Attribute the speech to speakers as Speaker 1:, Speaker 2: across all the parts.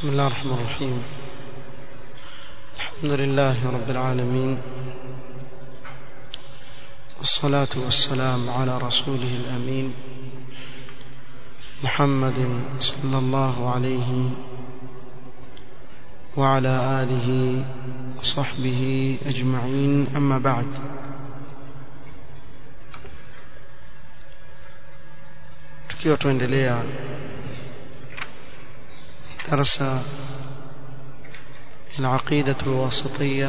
Speaker 1: بسم الله الرحمن الرحيم الحمد لله رب العالمين والصلاة والسلام على رسوله الأمين محمد صلى الله عليه وعلى آله وصحبه أجمعين أما بعد tukiwa tuendelea darasa العقيدة الواسطية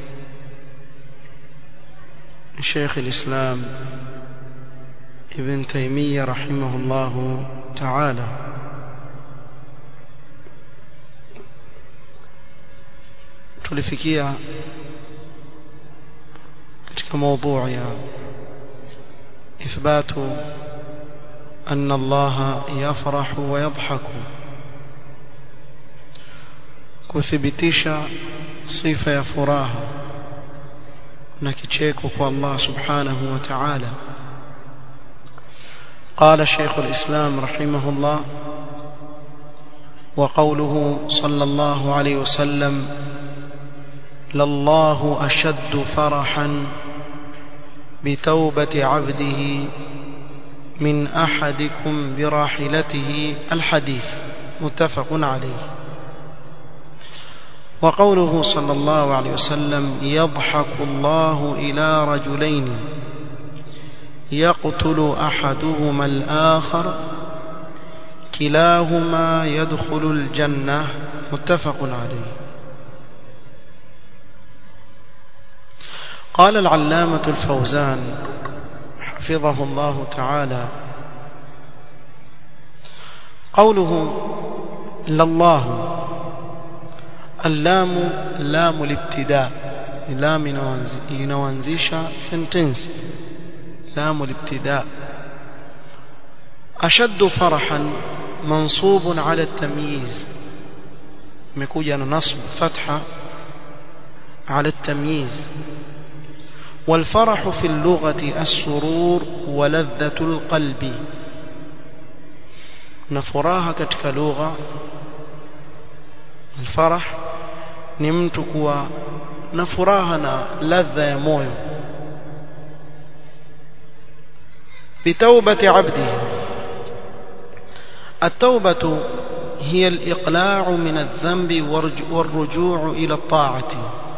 Speaker 1: شيخ الإسلام ابن تيمية رحمه الله تعالى tulifikia katika موضوع ya إثبات أن الله يفرح ويضحك kuthibitisha sifa ya furaha na kicheko kwa Allah subhanahu wa ta'ala قال شيخ الإسلام رحمه الله وقوله صلى الله عليه وسلم لله أشد فرحا بتوبة عبده من أحدكم براحلته الحديث متفق عليه وقوله صلى الله عليه وسلم يضحك الله إلى رجلين يقتل أحدهما الآخر كلاهما يدخل الجنة متفق عليه قال العلامة الفوزان حفظه الله تعالى قوله لله اللام لام الابتداء لام inaanzisha sentence لام الابتداء أشد فرحا منصوب على التمييز مكوجا نصب فتحة على التمييز والفرح في اللغة السرور ولذة القلب نفراها كتك لغة الفرح ni mtu kuwa na furaha na ladha ya moyo بتوبة عبده التوبة هي الإقلاع من الذنب والرجوع إلى الطاعة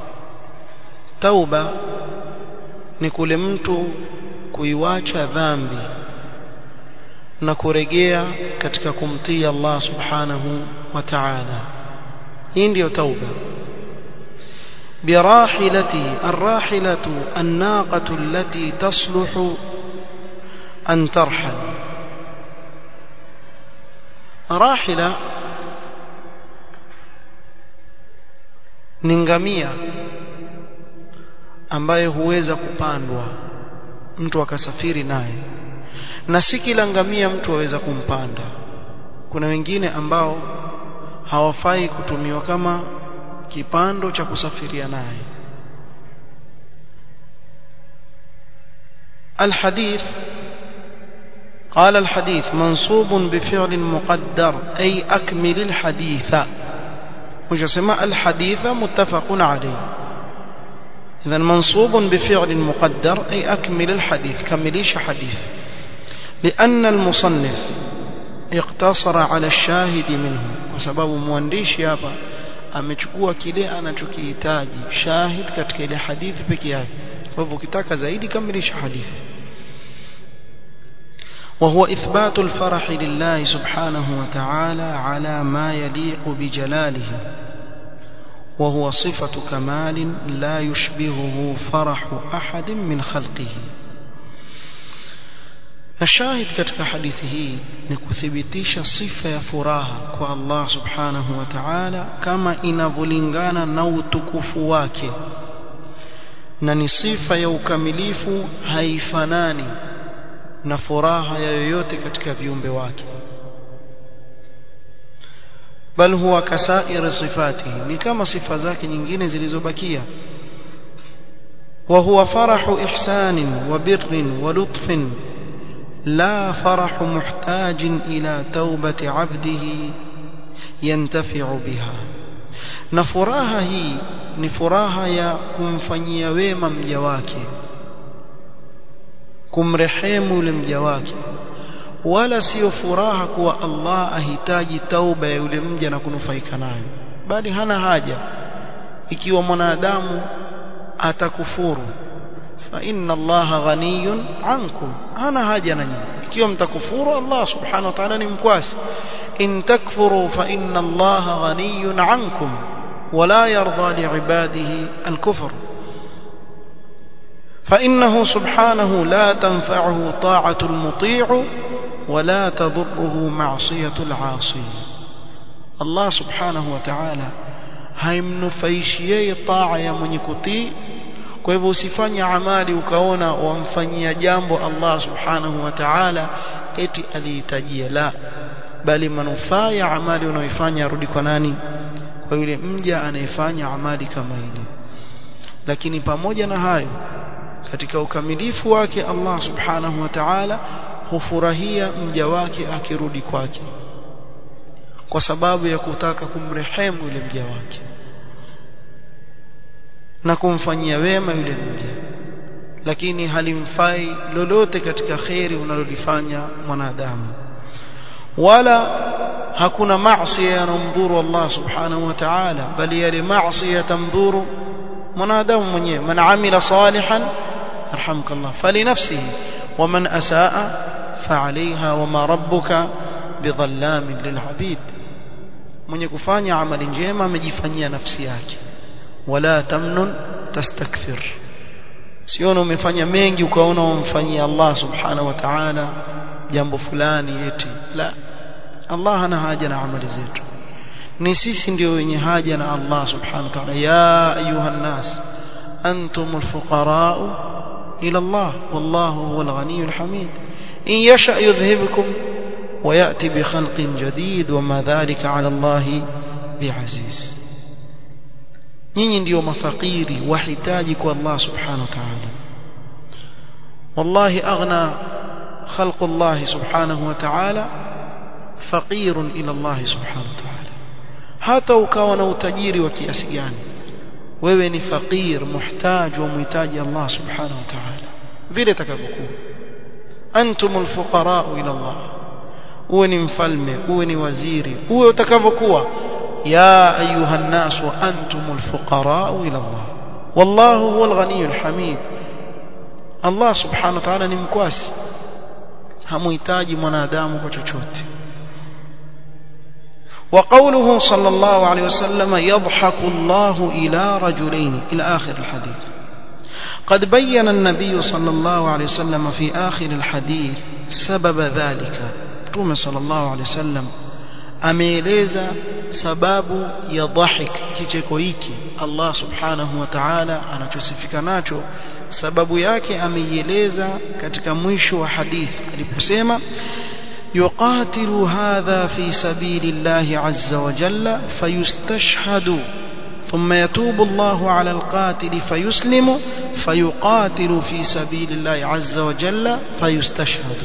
Speaker 1: توبة نكل mtu kuiwacha dhambi na kurejea katika kumtii Allah subhanahu wa ta'ala hii ndio tauba براحلته الراحلة الناقة التي تصلح أن ترحل راحلة ningamia ambaye huweza kupandwa mtu akasafiri naye na si kila ngamia mtu aweza kumpanda kuna wengine ambao hawafai kutumiwa kama kipando cha kusafiria naye الحديث قال الحديث منصوب بفعل مقدر أي أكمل الحديث وجسم الحديث متفق عليه إذا منصوب بفعل مقدر أي أكمل الحديث كمليش حديث لأن المصنف اقتصر على الشاهد منه وسبب موانديش يابا amechukua kile anachokihitaji shahid katika ile hadithi peke yake kwa hivyo ukitaka zaidi kamilisha hadithi وهو إثبات الفرح لله سبحانه وتعالى على ما يليق بجلاله وهو صفة كمال لا يشبهه فرح أحد من خلقه الشاهد katika hadithi hii ni kuthibitisha sifa ya furaha kwa Allah subhanahu wa ta'ala kama inavyolingana na utukufu wake na ni sifa ya ukamilifu haifanani na furaha ya yoyote katika viumbe wake bal huwa kasair sifatihi ni kama sifa zake nyingine zilizobakia وهو فرح إحسان وبر ولطف لا فرح محتاج إلى توبة عبده yantafi'u biha na furaha hii ni furaha ya kumfanyia wema mja wake kumrehemu yule mja wake wala sio furaha kuwa Allah ahitaji tauba ya yule mja na kunufaika nayo bali hana haja ikiwa mwanadamu atakufuru fa inna Allah ghaniyun ankum hana haja na nyinyi ikiwa mtakufuru Allah subhanahu wa ta'ala ni mkwasi in takfuru fa inna Allah ghaniyun ankum ولا يرضى لعباده الكفر فإنه سبحانه لا تنفعه طاعة المطيع ولا تضره معصية العاصي الله سبحانه وتعالى haimnufaishi taa ya mwenye kutii kwa hivyo usifanye amali ukaona wamfanyia jambo Allah subhanahu wa ta'ala eti alihitajia la bali manufaa ya amali unaoifanya arudi kwa nani kwa yule mja anayefanya amali kama ile lakini pamoja na hayo katika ukamilifu wake Allah subhanahu wa ta'ala hufurahia mja wake akirudi kwake kwa sababu ya kutaka kumrehemu yule mja wake na kumfanyia wema yule mja lakini halimfai lolote katika kheri unalolifanya mwanadamu wala hakuna maasi yanomdhuru Allah subhanahu wa ta'ala bali yale maasi yatamdhuru mwanadamu mwenyewe man amila salihan arhamkallah falinafsihi waman asaa fa'alayha wama rabbuka bidhallamin lil'abid mwenye kufanya amali njema amejifanyia nafsi yake wala tamnun tastakthir siona umefanya mengi ukaona umfanyia Allah subhanahu wa ta'ala jambo fulani eti la Allah hana haja na amali zetu ni sisi ndio wenye haja na Allah subhanahu wa ta'ala ya ayuha nas antumul fuqara ila Allah wallahu huwal ghaniyul hamid in yasha yudhhibukum ويأتي بخلق جديد وما ذلك على الله بعزيز nyinyi ndio mafakiri wahitaji kwa Allah subhanahu wa ta'ala wallahi aghna خلق الله سبحانه وتعالى فقير إلى الله سبحانه وتعالى hata ukawa na utajiri wa kiasi gani wewe ni fakir muhtaj wa muhitaji Allah subhanahu wa ta'ala vile takavyokuwa antumul fuqara ila Allah uwe ni mfalme uwe ni waziri uwe utakavyokuwa ya ayuha nas wa antumul fuqara ila Allah wallahu huwal ghaniyul hamid Allah subhanahu wa ta'ala ni mkwasi hamuhitaji mwanadamu kwa chochote وقوله صلى الله عليه وسلم يضحك الله إلى رجلين إلى آخر الحديث قد بين النبي صلى الله عليه وسلم في آخر الحديث سبب ذلك توم صلى الله عليه وسلم ameeleza sababu ya dhahik kicheko hiki Allah subhanahu wa ta'ala anachosifika nacho sababu yake ameieleza katika mwisho wa hadith aliposema يقاتل هذا في سبيل الله عز وجل فيستشهد ثم يتوب الله على القاتل فيسلم فيقاتل في سبيل الله عز وجل فيستشهد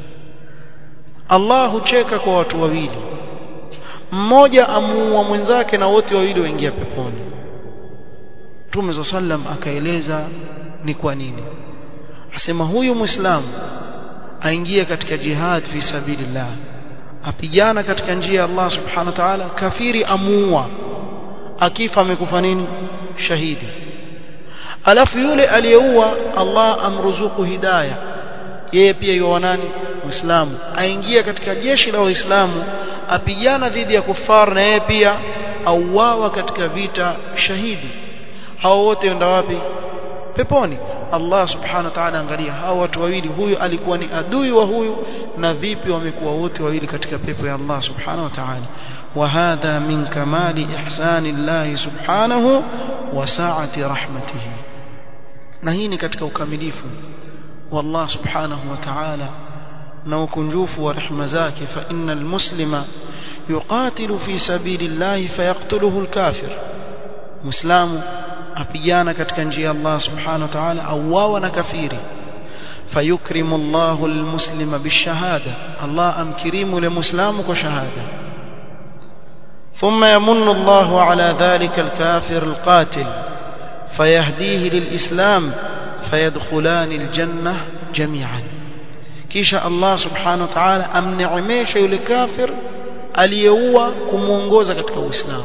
Speaker 1: الله cheka kwa watu wawili mmoja amuua mwenzake na wote wawili waingia peponi Mtume za sallam akaeleza ni kwa nini asema huyu muislamu aingie katika jihad fi sabilillah apigana katika njia ya Allah subhanahu wa ta'ala kafiri amuua akifa amekufa nini shahidi alafu yule aliyeua Allah amruzuku hidayah yeye pia yuwa nani muislamu aingia katika jeshi la waislamu apigana dhidi ya kufar na yeye pia auawa katika vita shahidi hao wote wenda wapi peponi Allah subhanahu wa ta'ala angalia hao watu wawili huyu alikuwa ni adui wa huyu na vipi wamekuwa wote wawili katika pepo ya Allah subhanahu wa ta'ala wa hadha min kamali ihsani Allah subhanahu wa sa'ati rahmatihi na hii ni katika ukamilifu wa Allah subhanahu wa ta'ala na ukunjufu wa rehema zake fa innal muslima yuqatilu fi sabilillahi fayaqtuluhu alkafir muislamu apigana katika njia ya Allah subhanahu wa ta'ala auawa na kafiri fayukrimu Allahu almuslima bishahada Allah amkirimu yule muislamu kwa shahada ثم يمن الله على ذلك الكافر القاتل فيهديه للإسلام فيدخلان الجنة جميعا kisha Allah subhanahu wa ta'ala amneemesha yule kafir aliyeua kumuongoza katika Uislamu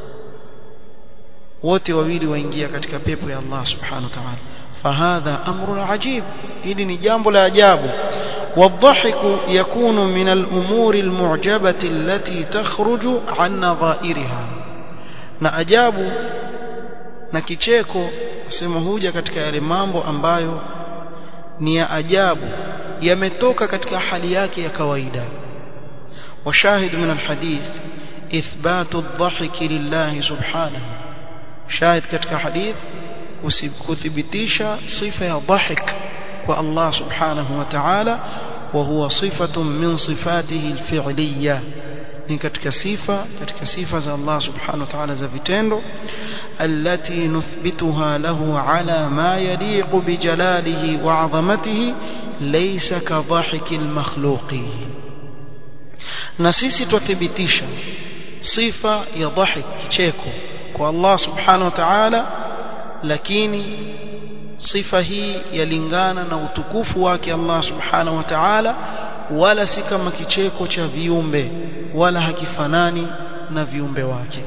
Speaker 1: wote wawili waingia katika pepo ya Allah subhanahu wa ta'ala fahadha amrun ajib hili ni jambo la ajabu والضحك يكون من الأمور المعجبة التي تخرج عن نظائرها na ajabu na kicheko sema huja katika yale mambo ambayo ni ya ajabu yametoka katika hali yake ya kawaida وشاهد من الحديث إثبات الضحك لله سبحانه شاهد katika hadith kuthibitisha sifa ya dhahik kwa Allah subhanahu wa ta'ala وهو صفة من صفاته الفعلية ni katika sifa katika sifa za Allah subhanahu wa ta'ala za vitendo allati nuthbituha lahu ala ma yaliqu bi jalalihi wa 'azamatihi laysa ka dhahiki al-makhluqi na sisi tuthibitisha sifa ya dhahik kicheko kwa Allah subhanahu wa ta'ala lakini sifa hii yalingana na utukufu wake Allah subhanahu wa ta'ala wala si kama kicheko cha viumbe wala hakifanani na viumbe wake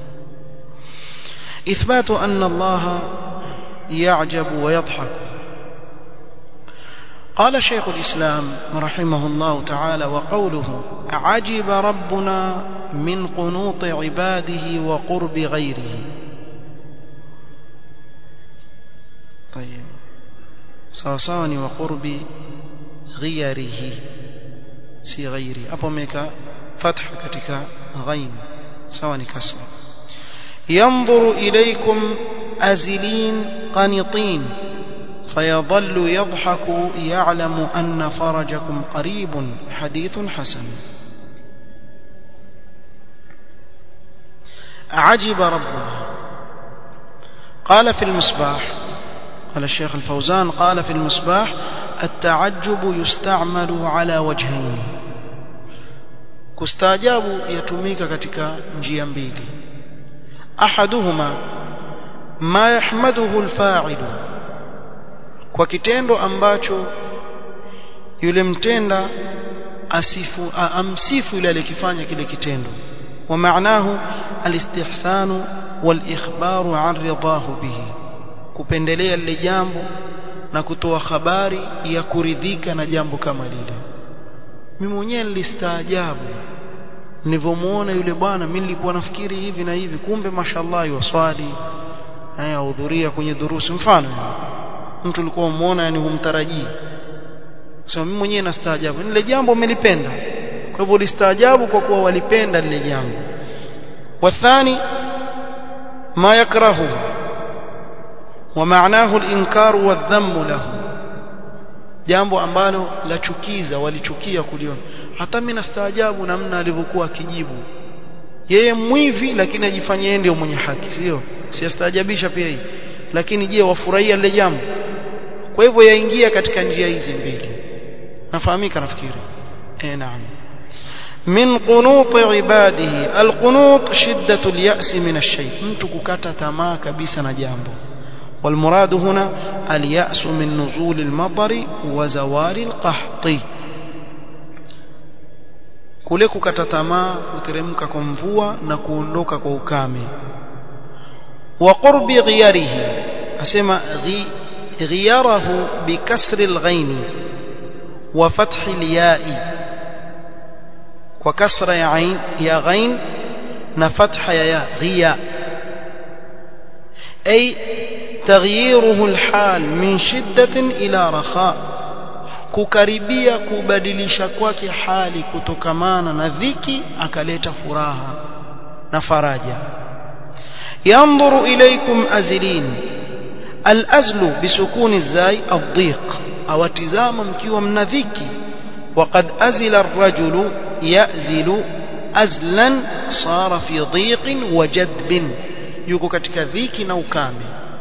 Speaker 1: إثبات أن الله يعجب ويضحك قال شيخ الإسلام رحمه الله تعالى وقوله عجب ربنا من قنوط عباده وقرب غيره طيب سواء وقرب غيره si ghairi hapo ameweka fatha katika ghain sawa ni kasra yanzuru ilaykum azilin qanitin فيظل يضحك يعلم أن فرجكم قريب حديث حسن عجب ربنا قال في المصباح قال الشيخ الفوزان قال في المصباح التعجب يستعمل على وجهين kustaajabu yatumika katika njia mbili ahaduhuma ma yahmaduhu alfa'il kwa kitendo ambacho yule mtenda asifu amsifu yule aliyekifanya kile kitendo wa maanahu alistihsanu walikhbaru an ridahu bihi kupendelea lile jambo na kutoa habari ya kuridhika na jambo kama lile mimi mwenyewe nilistaajabu nilivyomuona yule bwana mimi nilikuwa nafikiri hivi na hivi kumbe mashallah yuswali haya hudhuria kwenye durusi mfano mtu ulikuwa umuona yani humtarajii sasa mimi mwenyewe nastaajabu lile jambo umelipenda kwa hivyo ulistaajabu kwa kuwa walipenda lile jambo wathani ma yakrahu ومعناه الإنكار والذم له jambo ambalo lachukiza walichukia kuliona hata mimi nastaajabu namna alivyokuwa akijibu yeye mwivi lakini ajifanye yeye ndio mwenye haki sio siastaajabisha pia hii lakini je wafurahia lile jambo kwa hivyo yaingia katika njia hizi mbili nafahamika nafikiri eh naam min qunut ibadihi alqunut shiddatu alyas min ash-shay mtu kukata tamaa kabisa na jambo والمراد هنا اليأس من نزول المطر وزوال القحط kule kukata tamaa kuteremka kwa mvua na kuondoka kwa ukame wa qurbi ghiyarihi asema ghiyarahu bikasri alghain wa fathi alya'i kwa kasra ya ain ya ghain na fatha ya ya ghiya ay تغييره الحال من شدة إلى رخاء kukaribia kubadilisha kwake hali kutokamana na dhiki akaleta furaha na faraja yanzuru ilaykum azilin alazlu bisukuni zai adhiq awatizama mkiwa mna dhiki وقد أزل الرجل يأزل أزلا صار في ضيق وجدب yuko katika dhiki na ukame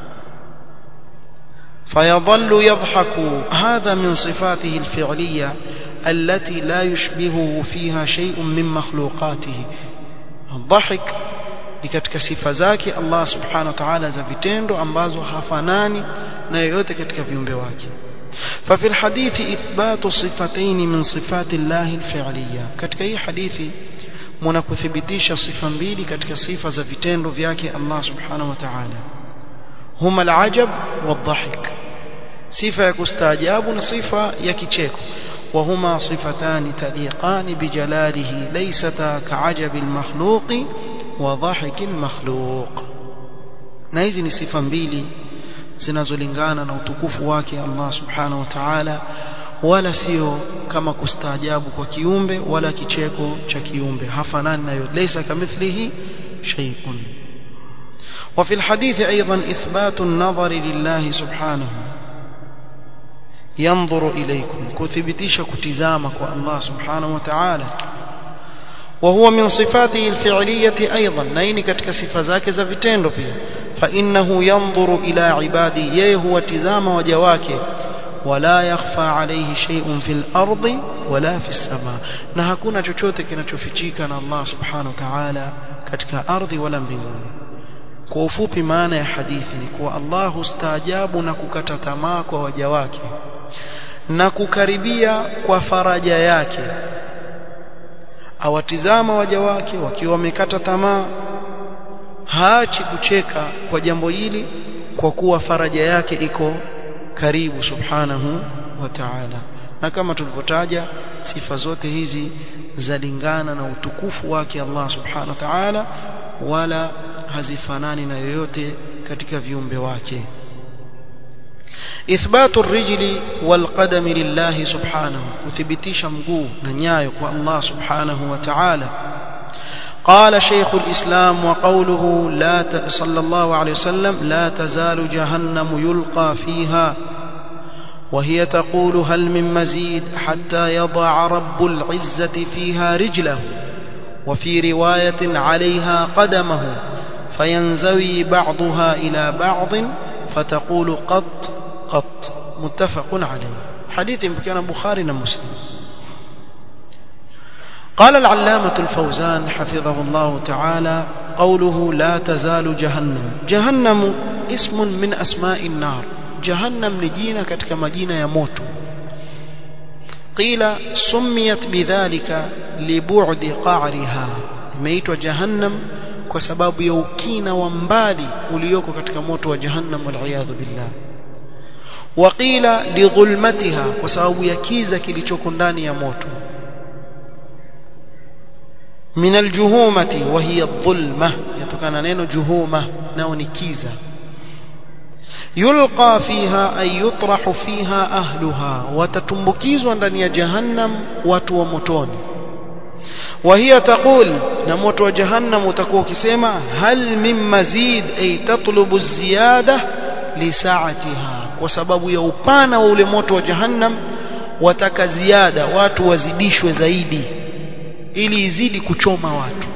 Speaker 1: فيظل يضحك هذا من صفاته الفعلية التي لا يشبهه فيها شيء من مخلوقاته dhahik ni katika sifa zake Allah subhanahu wa ta'ala za vitendo ambazo hafanani na yoyote katika viumbe wake ففي الحديث إثبات صفتين من صفات الله الفعلية katika hii hadithi mnakuthibitisha sifa mbili katika sifa za vitendo vyake Allah subhanahu wa ta'ala huma al-ajab wal-dhahik sifa ya kustaajabu na sifa ya kicheko وهما صفتان تليقان بجلاله ليستا كعجب المخلوق وضحك المخلوق na hizi ni sifa mbili zinazolingana na utukufu wake Allah subhanahu wa ta'ala wala sio kama kustaajabu kwa kiumbe wala kicheko cha kiumbe hafanani nayo laysa kamithlihi shay'un وفي الحديث أيضا إثبات النظر لله سبحانه ينظر إليكم كثبتيش كتزامك الله سبحانه وتعالى وهو من صفاته الفعلية أيضا نين كتك صفة زفتين فيه فإنه ينظر إلى عباده يهو تزام وجواك ولا يخفى عليه شيء في الأرض ولا في السماء نهكونا chochote kinachofichika na Allah subhanahu wa ta'ala katika ardhi wala mbinguni kwa ufupi maana ya hadithi ni kuwa Allah hustaajabu na kukata tamaa kwa waja wake na kukaribia kwa faraja yake awatizama waja wake wakiwa wamekata tamaa haachi kucheka kwa jambo hili kwa kuwa faraja yake iko karibu subhanahu wa ta'ala na kama tulivyotaja sifa zote hizi zalingana na utukufu wake Allah subhanahu wa ta'ala wala hazifanani na yoyote katika viumbe wake إثبات الرجل والقدم لله سبحانه وثبتيش مقو ننيايك الله سبحانه وتعالى قال شيخ الإسلام وقوله لا ت... صلى الله عليه وسلم لا تزال جهنم يلقى فيها وهي تقول هل من مزيد حتى يضع رب العزة فيها رجله وفي رواية عليها قدمه فينزوي بعضها إلى بعض فتقول قط قط متفق عليه حديث كان بخاري ومسلم قال العلامة الفوزان حفظه الله تعالى قوله لا تزال جهنم جهنم اسم من أسماء النار جهنم نجينا كتك مدينة يموت قيل سميت بذلك لبعد قعرها imeitwa jahannam kwa sababu ya ukina wa mbali ulioko katika moto wa jahannam waliyadhu billah waqila lidhulmatiha kwa sababu ya kiza kilichoko ndani ya moto min aljuhumati wa hiya dhulma yatokana neno juhuma nao ni kiza yulqa fiha ay yutrahu fiha ahluha watatumbukizwa ndani ya jahannam watu wa motoni وهي تقول نموت وجهنم utakuwa ukisema hal min mazid ay tatlubu ziyada lisaatiha kwa sababu ya upana wa ule moto wa jahannam wataka ziada watu wazidishwe zaidi ili izidi kuchoma watu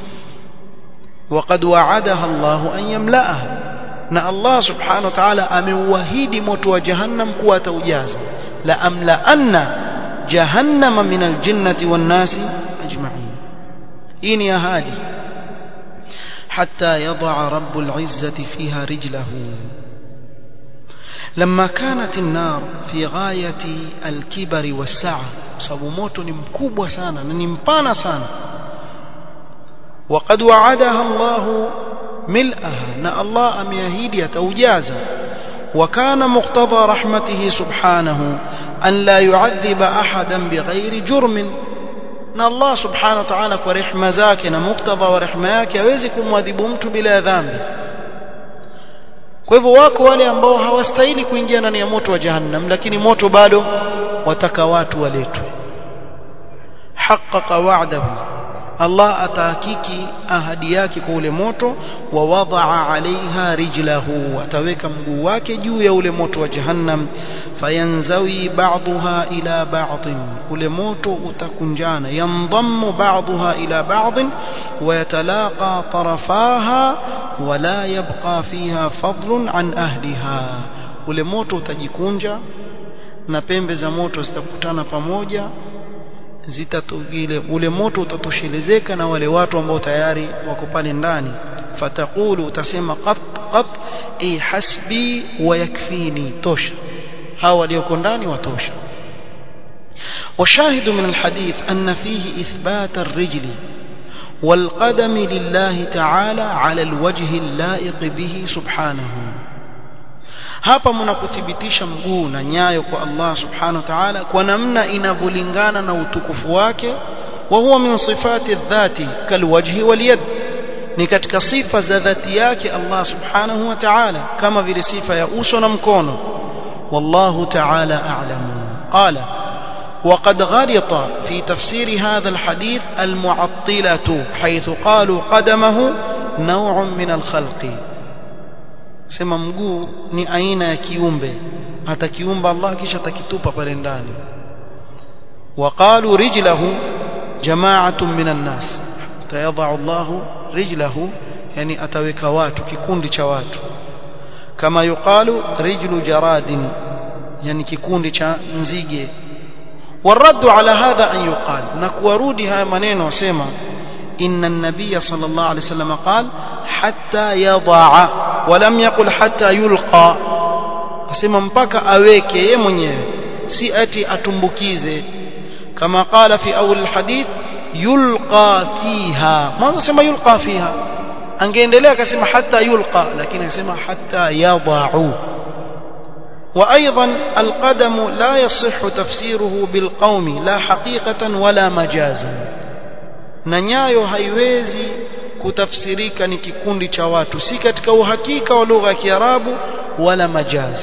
Speaker 1: وقد وعدها الله أن يملأها na Allah subhanahu wa ta'ala ameuahidi moto wa jahannam kuwa ataujaza la amla anna jahannama min aljinnati wan nasi ajma'in hii ni ahadi حتى يضع رب العزة فيها رجله لما كانت النار في غاية الكبر والسعة sababu moto ni mkubwa sana na ni mpana sana وقد وعدها الله ملئها na Allah ameahidi ataujaza وكان مقتضى رحمته سبحانه أن لا يعذب أحدا بغير جرم na Allah subhanahu wa ta'ala kwa rehema zake na muktadha wa rehema yake hawezi kumwadhibu mtu bila dhambi kwa hivyo wako wale ambao hawastahili kuingia ndani ya moto wa jahannam lakini moto bado wataka watu waletwe haqqaqa wa'dahu Allah atahakiki ahadi yake kwa ule moto wa wadaa alaiha rijlahu ataweka mguu wake juu ya ule moto wa jahannam fayanzawi ba'daha ila ba'd ule moto utakunjana yandammu ba'daha ila ba'd wa yatalaqa tarafaha wa la yabqa fiha fadlun an ahliha ule moto utajikunja na pembe za moto zitakutana pamoja zitatugile ule moto utatoshelezeka na wale watu ambao tayari wako pale ndani fatakulu utasema qat qat i hasbi wa yakfini tosha hawa walioko ndani watosha وشاهد من الحديث أن فيه إثبات الرجل والقدم لله تعالى على الوجه اللائق به سبحانه hapa mnakuthibitisha mguu na nyayo kwa Allah subhanahu wa ta'ala kwa namna inavyolingana na utukufu wake wa huwa min sifati dhati kalwajhi walyad ni katika sifa za dhati yake Allah subhanahu wa ta'ala kama vile sifa ya uso na mkono wallahu ta'ala a'lamu qala وقد غلط في تفسير هذا الحديث المعطلة حيث قالوا قدمه نوع من الخلق sema mguu ni aina ya kiumbe atakiumba Allah kisha atakitupa pale ndani وقالوا رجله جماعة من الناس تيضع الله رجله يعني ataweka watu kikundi cha watu kama yuqalu rijlu jaradin yani kikundi cha nzige والرد على هذا أن يقال نكورودي هاي منين وسيما إن النبي صلى الله عليه وسلم قال حتى يضع ولم يقل حتى يلقى asema mpaka aweke yeye mwenyewe si ati atumbukize kama qala fi awal alhadith yulqa fiha mwanzo sema yulqa fiha angeendelea akasema hatta yulqa lakini akasema hatta yadau وأيضا القدم لا يصح تفسيره بالقوم لا حقيقة ولا مجازا ننyayo haiwezi kutafsirika ni kikundi cha watu si katika uhakika wa lugha ya Kiarabu wala majaz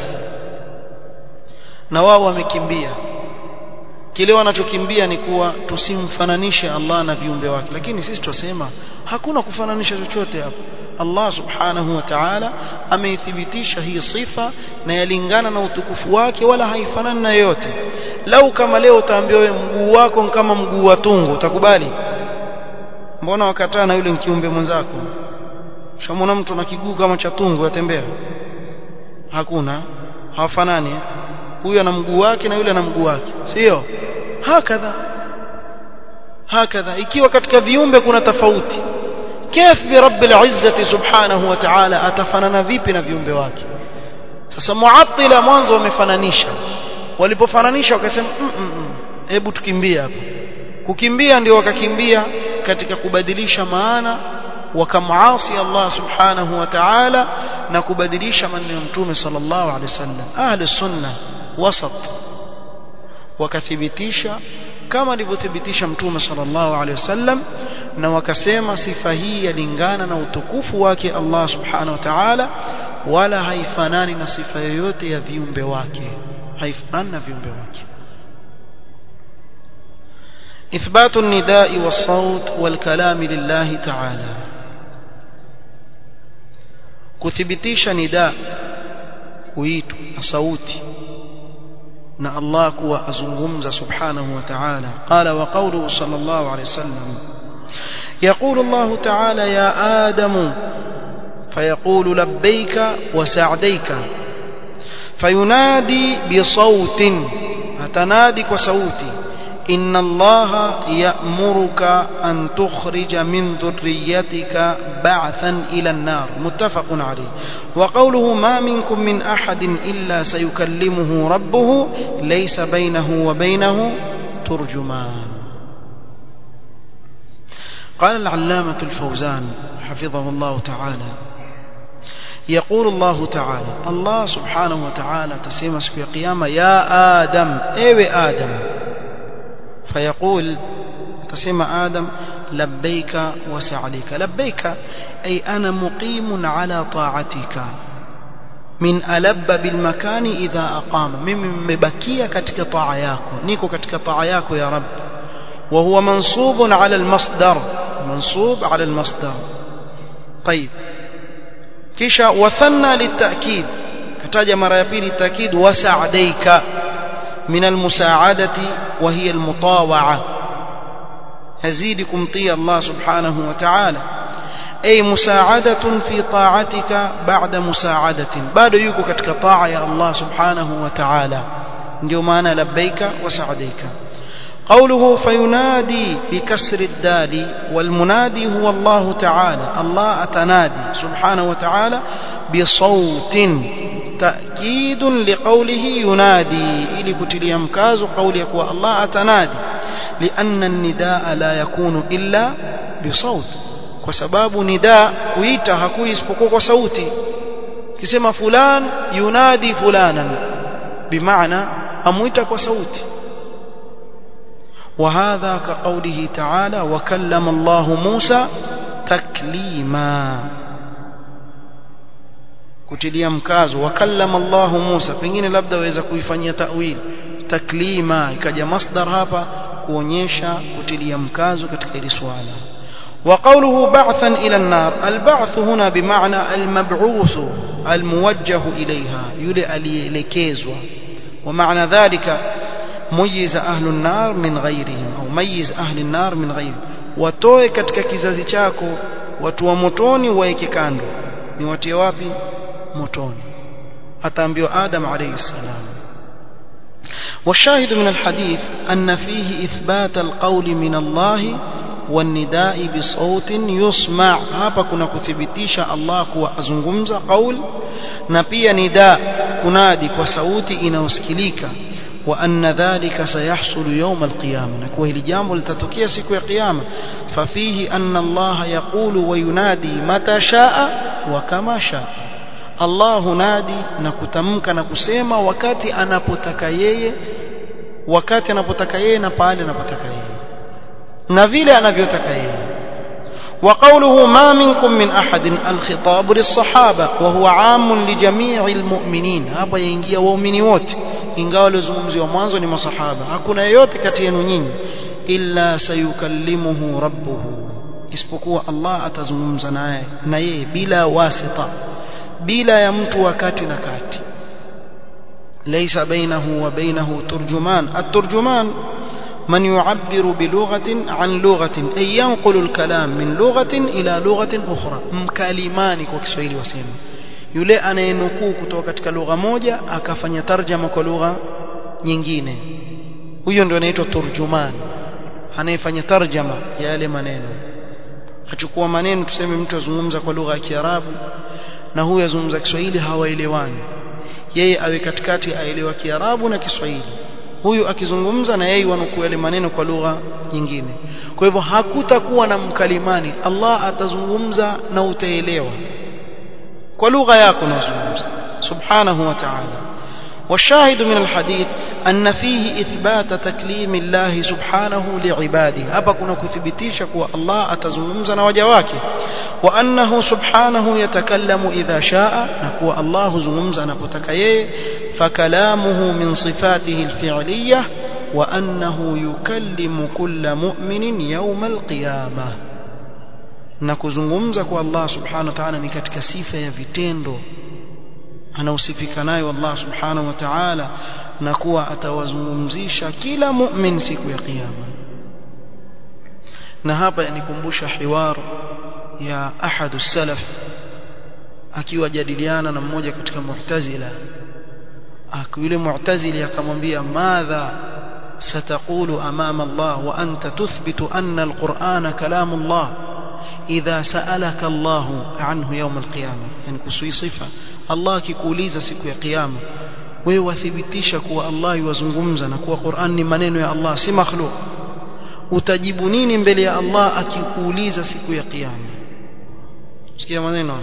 Speaker 1: na wao wamekimbia kile wanachokimbia ni kuwa tusimfananishe Allah na viumbe wake lakini sisi tusema hakuna kufananisha chochote hapo Allah subhanahu wa ta'ala ameithibitisha hii sifa na yalingana na utukufu wake wala haifanani na yote lau kama leo utaambiwa wewe mguu wako kama mguu wa tungu utakubali mbona wakataa na yule kiumbe mwenzako shamona mtu na kiguu kama cha tungu yatembea hakuna hawafanani huyu ana mguu wake na yule ana mguu wake sio hakadha hakadha ikiwa katika viumbe kuna tofauti كيف برب العزة سبحانه وتعالى أتفنن vipi na viumbe wake sasa muattila mwanzo wamefananisha walipofananisha wakasema hebu tukimbie hapa kukimbia ndio wakakimbia katika kubadilisha maana wakamuasi Allah subhanahu wa ta'ala na kubadilisha maneno ya mtume sallallahu alaihi wasallam ahli sunna wasat wakathibitisha kama alivyothibitisha mtume sallallahu alaihi wasallam na wakasema sifa hii yalingana na utukufu wake Allah subhanahu wa ta'ala wala haifanani na sifa yoyote ya viumbe wake haifanani na viumbe wake إثبات النداء والصوت والكلام لله تعالى كثبتيش نداء kuitwa na sauti na Allah kuwa azungumza subhanahu wa ta'ala qala wa qawluhu sallallahu alayhi wasallam يقول الله تعالى يا آدم فيقول لبيك وسعديك فينادي بصوت أتنادي وصوتي إن الله يأمرك أن تخرج من ذريتك بعثا إلى النار متفق عليه وقوله ما منكم من أحد إلا سيكلمه ربه ليس بينه وبينه ترجمان قال العلامة الفوزان حفظه الله تعالى يقول الله تعالى الله سبحانه وتعالى تسيمس في قيامة يا آدم ايوه آدم فيقول تسمى آدم لبيك وسعديك لبيك أي أنا مقيم على طاعتك من ألب بالمكان إذا أقام ممن مبكية كتك طاعياكو نيكو كتك طاعياكو يا رب وهو منصوب على المصدر منصوب على المصدر طيب كيشا وثنى للتأكيد كتاج مرة يبيل التأكيد وسعديك من المساعدة وهي المطاوعة هزيدكم طي الله سبحانه وتعالى أي مساعدة في طاعتك بعد مساعدة بعد يكو كتك طاعة يا الله سبحانه وتعالى ndio maana labbaika wa sa'daika قوله فينادي بكسر الدال والمنادي هو الله تعالى الله أتنادي سبحانه وتعالى بصوت تأكيد لقوله ينادي إلي كتلي مكاز قولك الله أتنادي لأن النداء لا يكون إلا بصوت وسباب نداء كويتا هكوي اسبقوك صوتي كسما فلان ينادي فلانا بمعنى أمويتك وصوتي وهذا كقوله تعالى وكلم الله موسى تكليما kutilia mkazo wakallama Allah Musa pengine labda waweza kuifanyia ta'wil taklima ikaja masdar hapa kuonyesha kutilia mkazo katika hili swala وقوله بعثا إلى النار البعث هنا بمعنى المبعوث الموجه إليها يلي أليكيزوا ومعنى ذلك ميز أهل النار من غيرهم أو ميز أهل النار من غيرهم watoe katika kizazi chako watu wa motoni waeke kando ni watie wapi motoni ataambiwa adam alayhi salam والشاهد من الحديث أن فيه إثبات القول من الله والنداء بصوت يسمع hapa kuna kuthibitisha Allah kuwa azungumza qaul na pia nida kunadi kwa sauti inayosikilika وأن ذلك سيحصل يوم القيامة نكوه لجامل لتتكيه سكو قيامة ففيه أن الله يقول وينادي متى شاء وكما شاء الله نادي نكتمك نكسيما وكاتي أنا بتكيي وكاتي أنا بتكيي نبالي نبتكيي نفيلي أنا بيتكيي وقوله ما منكم من أحد الخطاب للصحابة وهو عام لجميع المؤمنين هذا ينجي ومؤمني wote ingawa waliozungumziwa mwanzo ni masahaba hakuna yeyote kati yenu nyinyi illa sayukallimuhu rabbuhu isipokuwa Allah atazungumza naye na yeye bila wasita bila ya mtu wakati na kati laysa bainahu wa bainahu turjuman at-turjuman من يعبر بلغة عن لغة أي ينقل الكلام من لغة إلى لغة أخرى مكالماني kwa Kiswahili wasema yule anayenukuu kutoka katika lugha moja akafanya tarjama kwa lugha nyingine huyo ndio anaitwa turjuman anayefanya tarjama ya yale maneno achukua maneno tuseme mtu azungumza kwa lugha ya Kiarabu na huyu azungumza Kiswahili hawaelewani yeye awe katikati aelewa Kiarabu na Kiswahili huyu akizungumza na yeye wanukuu yale maneno kwa lugha nyingine kwa hivyo hakutakuwa na mkalimani Allah atazungumza na utaelewa kwa lugha yako unazungumza subhanahu wa ta'ala والشاهد من الحديث أن فيه إثبات تكليم الله سبحانه لعباده hapa kuna kuthibitisha kuwa Allah atazungumza na waja wake وأنه سبحانه يتكلم إذا شاء نكو الله زمزا نكتك يي فكلامه من صفاته الفعلية وأنه يكلم كل مؤمن يوم القيامة nakuzungumza kwa Allah subhanahu wa ta'ala ni katika sifa ya vitendo anausifika nayo Allah subhanahu wa ta'ala na kuwa atawazungumzisha kila mu'min siku ya kiyama na hapa yanikumbusha hiwar ya ahadu salaf akiwa jadiliana na mmoja katika mu'tazila yule mu'tazili akamwambia madha ستقول أمام الله وأنت تثبت أن القرآن كلام الله إذا سألك الله عنه يوم القيامة يعني كسوي صفة الله كيكوليز سكو يا قيامة ويوثبتيش كوا الله يوزنغمزا كوا قرآن منين يا الله سي مخلوق utajibu nini mbele ya Allah akikuuliza siku ya kiyama sikia maneno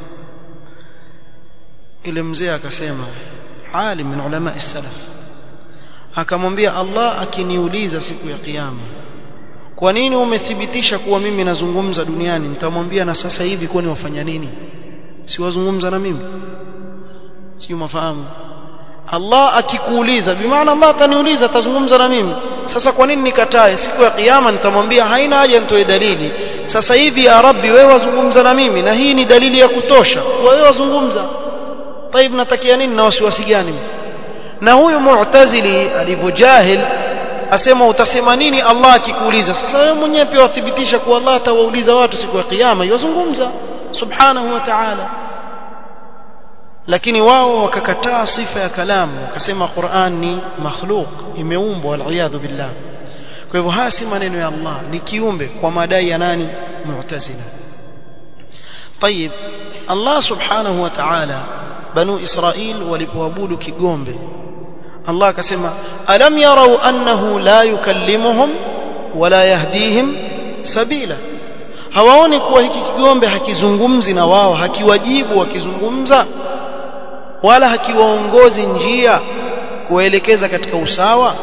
Speaker 1: ile mzee akasema alim min ulama salaf akamwambia Allah akiniuliza siku ya kiyama kwa nini umethibitisha kuwa mimi nazungumza duniani nitamwambia na sasa hivi kwani wafanya nini si wazungumza na mimi sio mafahamu Allah akikuuliza bimaana Allah ataniuliza atazungumza na mimi sasa kwa nini nikatae siku ya kiyama nitamwambia haina haja nitoe dalili sasa hivi ya rabbi wewe wazungumza na mimi na hii ni dalili ya kutosha kwa wewe wazungumza طيب natakia nini na wasiwasi gani na huyu mu'tazili alivyojahil asema utasema nini Allah akikuuliza sasa wewe mwenyewe pia wathibitisha kuwa Allah atawauliza watu siku ya kiyama yozungumza subhanahu wa ta'ala lakini wao wakakataa sifa ya kalamu wakasema Qur'an ni makhluq imeumbwa waliyadhu billah kwa hivyo haya si maneno ya Allah ni kiumbe kwa madai ya nani mu'tazila طيب Allah subhanahu wa ta'ala banu Israil walipoabudu kigombe Allah akasema alam yarau annahu la yukallimuhum wala yahdihim sabila hawaoni kuwa hiki kigombe hakizungumzi na wao hakiwajibu wakizungumza wala hakiwaongozi njia kuwaelekeza katika usawa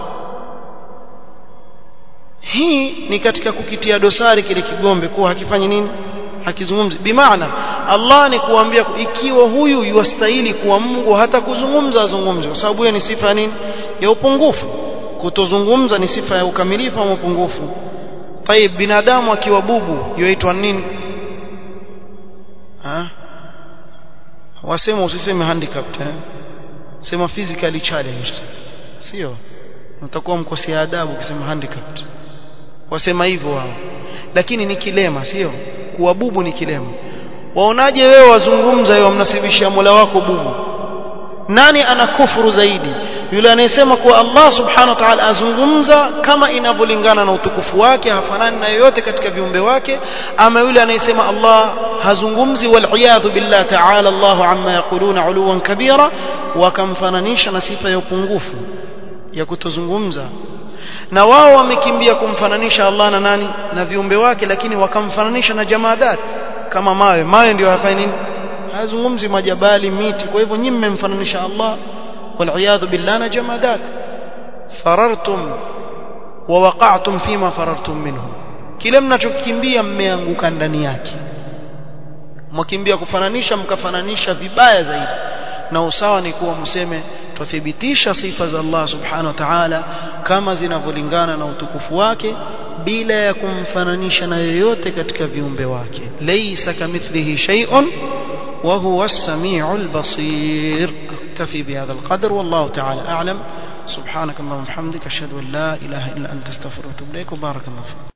Speaker 1: hii ni katika kukitia dosari kile kigombe kuwa hakifanyi nini hakizungumzi bimaana Allah ni kuambia ikiwa huyu yuastahili kuwa Mungu hata kuzungumza azungumze kwa sababu hiyo ni sifa ya nini ya upungufu kutozungumza ni sifa ya ukamilifu au upungufu طيب binadamu akiwa bubu yoitwa nini ha wasema usiseme handicapped eh? sema physically challenged sio utakuwa mkosea adabu ukisema handicapped wasema hivyo wao lakini ni kilema sio kuwa bubu ni kilema waonaje wewe wazungumza wewe wamnasibishia Mola wako bubu nani ana kufuru zaidi yule anayesema kuwa Allah subhanahu wa ta'ala azungumza kama inavyolingana na utukufu wake hafanani na yoyote katika viumbe wake ama yule anayesema Allah hazungumzi wal billah ta'ala Allah amma yaquluna uluwan kabira wakamfananisha na sifa ya upungufu ya kutozungumza na wao wamekimbia kumfananisha Allah na nani na viumbe wake lakini wakamfananisha na jamadat kama mawe mawe ndio hafai nini hazungumzi majabali miti kwa hivyo nyinyi mmemfananisha Allah والعياذ بالله جمادات فررتم ووقعتم فيما فررتم منه kile mnachokimbia mmeanguka ndani yake mkimbia kufananisha mkafananisha vibaya zaidi na usawa ni kuwa mseme tuthibitisha sifa za Allah subhanahu wa ta'ala kama zinavyolingana na utukufu wake bila ya kumfananisha na yoyote katika viumbe wake laysa kamithlihi shay'un wa huwa as-sami'ul basir اكتفي بهذا القدر والله تعالى أعلم سبحانك اللهم وبحمدك أشهد أن لا إله إلا أنت استغفرك وأتوب إليك وبارك الله فيك